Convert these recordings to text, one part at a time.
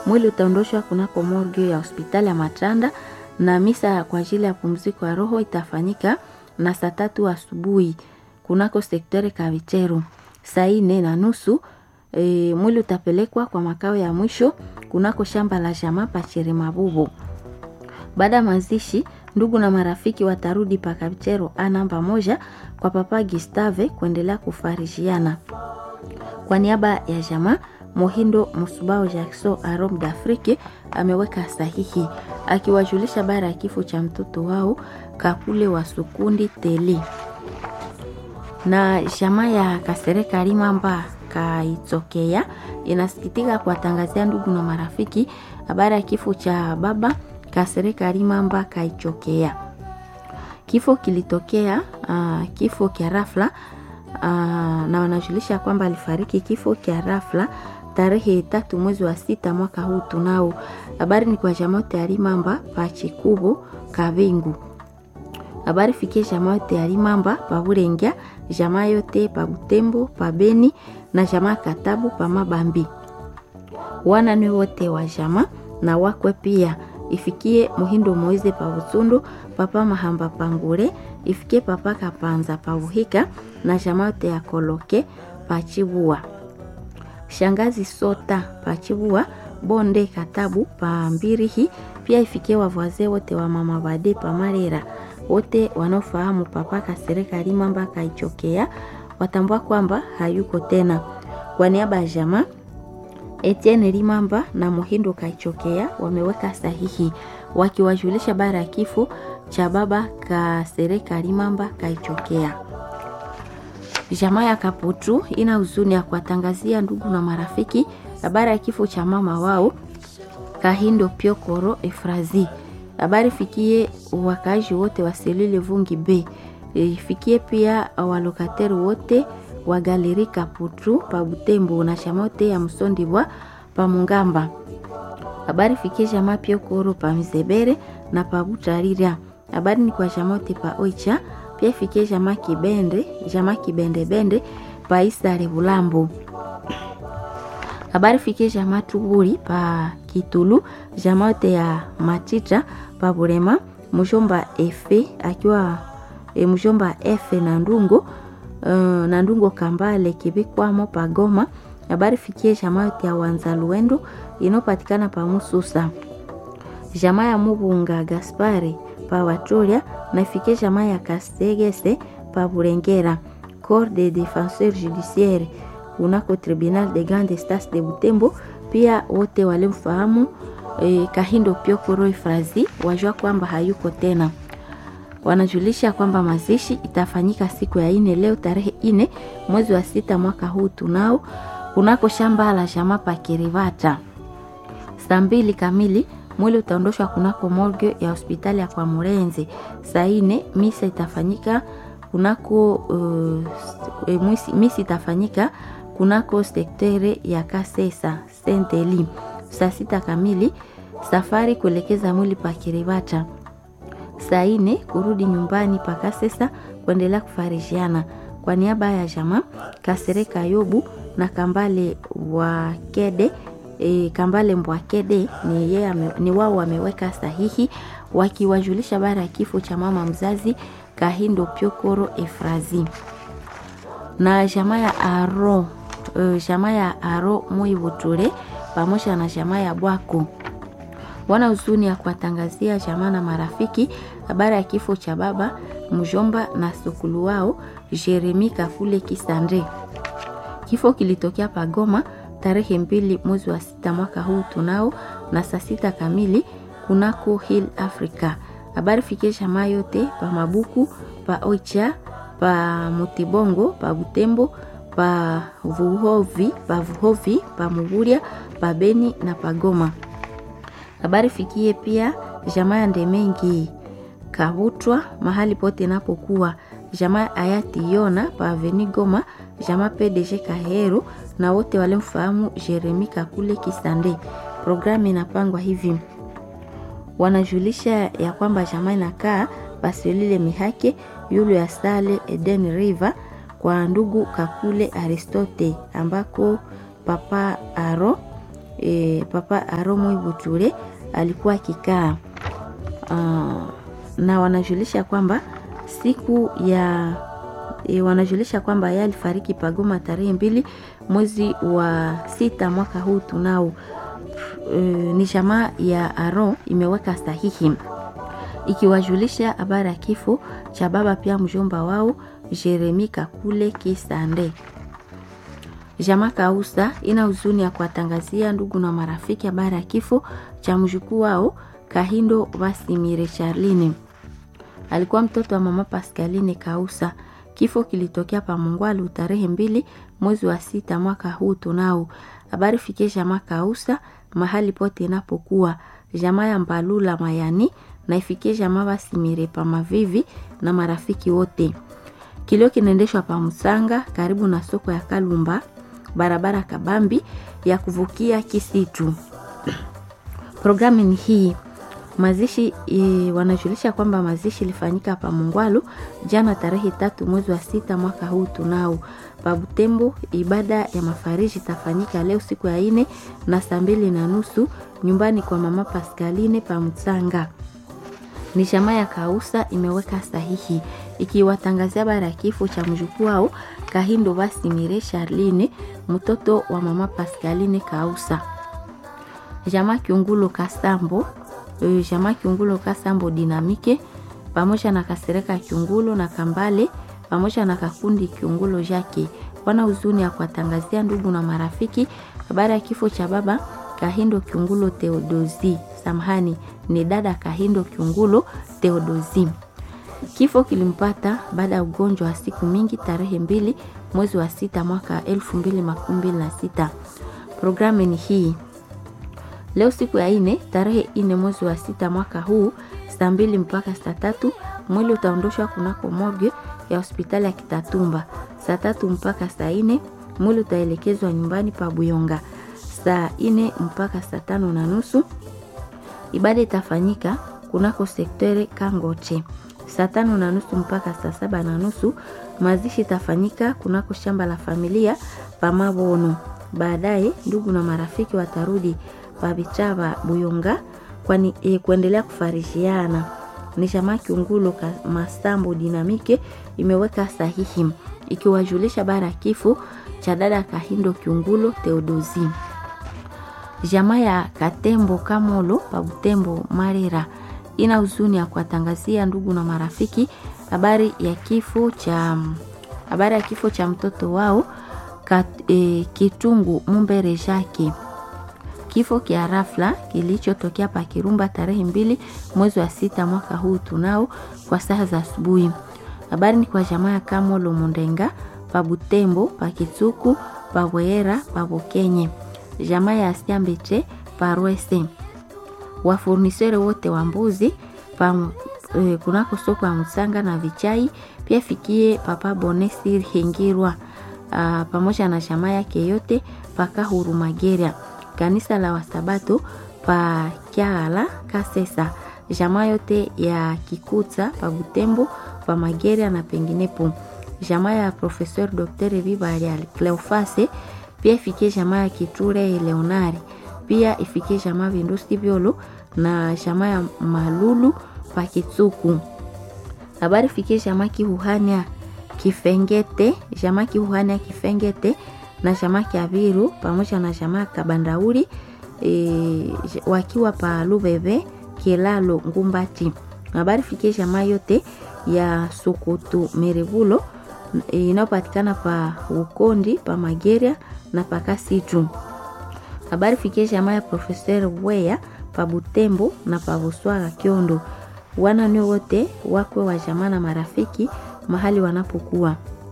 Mwili utaondoshwa kunako morgue ya hospitali ya Matanda na misa kwa ajili ya pumziko ya roho itafanyika na saa tatu asubuhi kunako sektori Kavicheru. Saa nne na nusu e, mwili utapelekwa kwa makao ya mwisho kunako shamba la jamaa Pachere Mabubu. Baada ya mazishi, ndugu na marafiki watarudi pa Kavichero a namba moja kwa papa Gustave kuendelea kufarishiana. Kwa niaba ya jamaa Mohindo Musubao Jackson Arom d'Afrique ameweka sahihi akiwajulisha bara ya kifo cha mtoto wao Kakule wa Sukundi Teli na jamaa ya Kasereka Limamba Kaitokea inasikitika kuwatangazia ndugu na marafiki habari ya kifo cha baba Kasereka Limamba Kaichokea. Kifo kilitokea uh, kifo kya rafla uh, na wanajulisha kwamba alifariki kifo kya rafla tarehe tatu mwezi wa sita mwaka huu tunao. Habari ni kwa jamote ya Limamba pa Chikubu Kavingu. Habari fikie jamaa yote ya Limamba pa Burengya, jamaa yote pa Butembo, pa Beni na jamaa Katabu pa Mabambi. Wana ni wote wa jamaa na wakwe pia ifikie Muhindo Moize pa Butundu, papa Mahamba Pangure, ifikie papa Kapanza pa Buhika na jamaa yote ya Koloke pa Chibua. Shangazi Sota pa Chibua, Bonde Katabu pa Mbirihi, pia ifikie wavwazee wote wa mama Bade pa Marera. Wote wanaofahamu papa Kasereka Limamba Kaichokea watambua kwamba hayuko tena. Kwa niaba ya jamaa Etienne Limamba na Muhindo Kaichokea wameweka sahihi wakiwajulisha bara ya kifo cha baba Kasereka Limamba Kaichokea. Jamaa ya Kaputu ina huzuni ya kuwatangazia ndugu na marafiki habari ya kifo cha mama wao Kahindo Piokoro Efrazi. Habari fikie wakaaji wote wa Selile Vungi B, ifikie pia walokateri wote wa Galeri Kaputu pa Butembo na shamote ya Msondibwa pa Mungamba. Habari fikie jamaa Piokoro pa Mzebere na pa Butarira. Habari ni kwa jamote pa Oicha pia ifikie jamaa Kibende, jamaa Kibende Bende pa Isare Bulambo. Habari fikie jamaa Tuburi pa Kitulu, jamaa yote ya Matita pa Burema, mjomba Efe akiwa e, mjomba Efe na Ndungo uh, na Ndungo Kambale kibikwamo pa Goma. Habari fikie jamaa yote ya Wanzaluendo inopatikana pa Mususa, jamaa ya Mubunga Gaspari pa Watoria na ifikie jamaa ya Kasegese pa Burengera. Corps de Defenseur Judiciaire kunako Tribunal de Grande Instance de Butembo, pia wote walimfahamu e, Kahindo Piokoro Efrazi wajua kwamba hayuko tena. Wanajulisha kwamba mazishi itafanyika siku ya ine leo tarehe ine mwezi wa sita mwaka huu tunao kunako shamba la jamaa pa Kirivata saa mbili kamili mwili utaondoshwa kunako morgue ya hospitali ya kwa Murenze. Saa ine misa itafanyika kunako uh, e, misi, misi itafanyika kunako sektere ya Kasesa Senteli. Saa sita kamili safari kuelekeza mwili pa Kiribata. Saa ine kurudi nyumbani pa Kasesa kuendelea kufarishiana. Kwa niaba ya jamaa Kasereka Yobu na Kambale wa Kede e, Kambale Mbwakede ni, ye, ni wao wameweka sahihi wakiwajulisha bara ya kifo cha mama mzazi Kahindo Piokoro Efrazi na jamaa ya Aro uh, jamaa ya Aro Muibuture pamoja na jamaa ya Bwako wana huzuni ya kuwatangazia jamaa na marafiki habari ya kifo cha baba mjomba na sukulu wao Jeremi Kakule Kisande. Kifo kilitokea Pagoma tarehe mbili mwezi wa sita mwaka huu tunao na saa sita kamili kunako Hill Africa. Habari fikie jamaa yote pa Mabuku pa Oicha pa Mutibongo pa Butembo pa Vuhovi pa Vuhovi pa Muguria pa Beni na pa Goma. Habari fikie pia jamaa ya Ndemengi Kavutwa mahali pote napokuwa jamaa hayati Yona pa Aveni Goma, jamaa PDG Kaheru na wote walimfahamu Jeremi Kakule Kisande. Programu inapangwa hivi, wanajulisha ya kwamba jamaa inakaa Basilile Mihake yulu ya Sale Eden River kwa ndugu Kakule Aristote ambako papa Aro e, papa Aromo Ibuture alikuwa akikaa uh, na wanajulisha kwamba siku ya e, wanajulisha kwamba yeye alifariki Pagoma tarehe mbili mwezi wa sita mwaka huu tunao. E, ni jamaa ya Aro imeweka sahihi ikiwajulisha habari ya kifo cha baba pia mjomba wao Jeremi Kakule Kisande. Jamaa Kausa ina huzuni ya kuwatangazia ndugu na marafiki habari ya kifo cha mjukuu wao Kahindo Vasimire Charline. Alikuwa mtoto wa mama Pascaline Kausa. Kifo kilitokea pa Mungwalu tarehe mbili mwezi wa sita mwaka huu tunao. Habari fikie jamaa Kausa mahali pote inapokuwa jamaa ya Mbalula Mayani na ifikie jamaa Vasimire pa Mavivi na marafiki wote. Kilio kinaendeshwa pa Musanga karibu na soko ya Kalumba, barabara kabambi ya kuvukia Kisitu. Programu ni hii mazishi e, wanajulisha kwamba mazishi ilifanyika pa Mungwalu jana tarehe tatu mwezi wa sita mwaka huu tunao. Pa Butembo ibada ya mafariji itafanyika leo siku ya ine na saa mbili na nusu nyumbani kwa mama Pascaline pa Mtsanga. Ni jamaa ya Kausa imeweka sahihi ikiwatangazia habari ya kifo cha mjukuu wao Kahindo Vasimire Charline mtoto wa mama Pascaline Kausa. Jamaa Kiungulo Kasambo jamaa Kiungulo Kasambo Dinamike pamoja na Kasereka Kiungulo na Kambale pamoja na Kakundi Kiungulo Jake wana huzuni ya kuwatangazia ndugu na marafiki habari ya kifo cha baba Kahindo Kiungulo Theodosi. Samahani, ni dada Kahindo Kiungulo Theodosi. Kifo kilimpata baada ya ugonjwa wa siku mingi tarehe mbili mwezi wa sita mwaka elfu mbili makumi mbili na sita. Programu ni hii Leo siku ya ine tarehe ine mwezi wa sita mwaka huu saa mbili mpaka saa tatu mwili utaondoshwa kunako morgue ya hospitali ya Kitatumba. Saa tatu mpaka saa ine mwili utaelekezwa nyumbani pa Buyonga. Saa ine mpaka saa tano na nusu ibada itafanyika kunako sektere Kangoche. Saa tano na nusu mpaka saa saba na nusu mazishi itafanyika kunako shamba la familia pa Mabono. Baadaye ndugu na marafiki watarudi Pabichaba Buyonga kwani e, kuendelea kufarishiana. Ni chama Kiungulo Masambo Dinamike imeweka sahihi ikiwajulisha bara kifo cha dada Kahindo Kiungulo Theodosi. Jamaa ya Katembo Kamolo pa Butembo Marera ina huzuni ya kuwatangazia ndugu na marafiki habari ya kifo cha habari ya kifo cha mtoto wao kat, e, Kitungu Mumbere Jake kifo kia rafla kilichotokea pa Kirumba tarehe mbili mwezi wa sita mwaka huu tunao kwa saa za asubuhi. Habari ni kwa jamaa ya Kamolo Mundenga pa Butembo pa Kitsuku pa Bwera pa Bokenye, jamaa ya Siambeche pa Rwese, wafurnisere wote wa mbuzi pa e, kunako soko ya Msanga na Vichai, pia fikie papa Bonesi Hengirwa pamoja na jamaa yake yote paka Hurumageria kanisa la Wasabato pa Kyala Kasesa, jamaa yote ya Kikuta pa Butembo pa Mageria na penginepo, jamaa ya Professeur Dr. Vibali Cleofase, pia ifikie jamaa ya Kiture Leonari, pia ifikie jamaa Vindusi Vyolo na jamaa ya Malulu pa Kitsuku. Habari fikie jamaa Kihuhania Kifengete, jamaa Kihuhania Kifengete na jamaa Kiaviru pamoja na jamaa Kabandauri e, wakiwa pa Lubebe Kilalo Ngumbati. Habari fikie jamaa yote ya Sokoto Merevulo e, inayopatikana pa Ukondi pa Mageria na pa Kasitu. Habari fikie jamaa ya Professeur Weya pa Butembo na pa Buswaga Kiondo. Wana ni wote wakwe wa jamaa na marafiki mahali wanapokuwa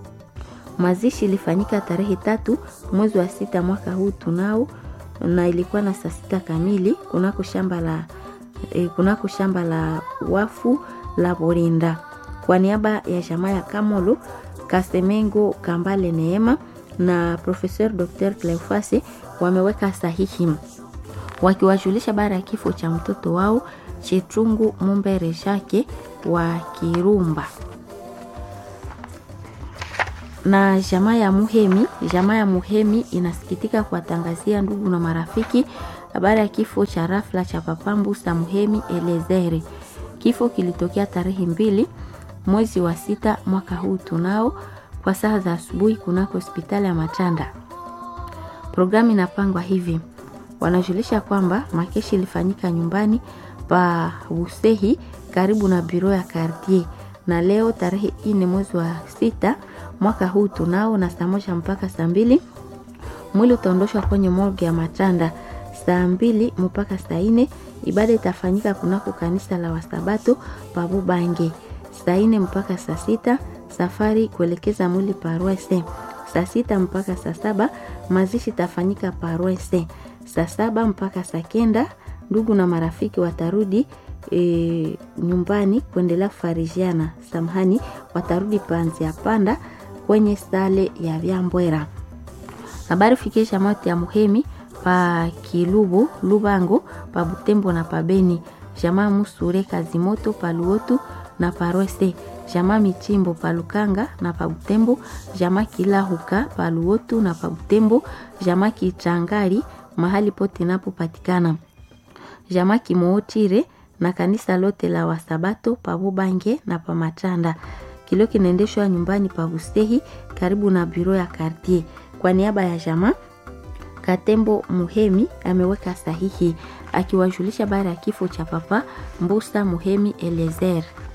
Mazishi ilifanyika tarehe tatu mwezi wa sita mwaka huu tunao, na ilikuwa na saa sita kamili kunako shamba la e, kunako shamba la wafu la Borinda. Kwa niaba ya jamaa ya Kamolo Kasemengo Kambale Neema na Professeur Dr. Cleofase wameweka sahihi wakiwajulisha baada ya kifo cha mtoto wao Chetungu Mumbere Jake wa Kirumba. na jamaa ya Muhemi, jamaa ya Muhemi inasikitika kuwatangazia ndugu na marafiki habari ya kifo cha rafla cha papa Mbusa Muhemi Elezere. Kifo kilitokea tarehe mbili mwezi wa sita mwaka huu tunao kwa saa za asubuhi kunako hospitali ya Matanda. Programu inapangwa hivi: wanajulisha kwamba makeshi ilifanyika nyumbani pa Busehi karibu na biro ya Cartier, na leo tarehe ine mwezi wa sita mwaka huu tunao na saa moja mpaka saa mbili mwili utaondoshwa kwenye morgue ya Matanda saa mbili mpaka saa ine. Ibada itafanyika kunako kanisa la Wasabato Pabubange saa ine mpaka saa sita. Safari kuelekeza mwili Parwese saa sita mpaka saa saba. Mazishi itafanyika Parwese saa saba mpaka saa kenda. Ndugu na marafiki watarudi e, nyumbani kuendelea kufarijiana. Samahani, watarudi panzi ya panda kwenye sale ya Vyambwera. Habari fikisha mauti ya Muhemi pa Kilubu Lubango pa Butembo na pa Beni. Jamaa Musure Kazimoto pa Luotu na pa Rwese. Jamaa Michimbo pa Lukanga na pa Butembo. Jamaa Kilahuka pa Luotu na pa Butembo. Jamaa Kichangari mahali pote napopatikana. Jamaa Kimootire na kanisa lote la Wasabato pa Bubange na pa Matanda. Kilio kinaendeshwa nyumbani pa Bustehi karibu na biro ya Cartier. Kwa niaba ya jamaa Katembo Muhemi ameweka sahihi akiwajulisha baada ya kifo cha papa Mbusa Muhemi Elezer.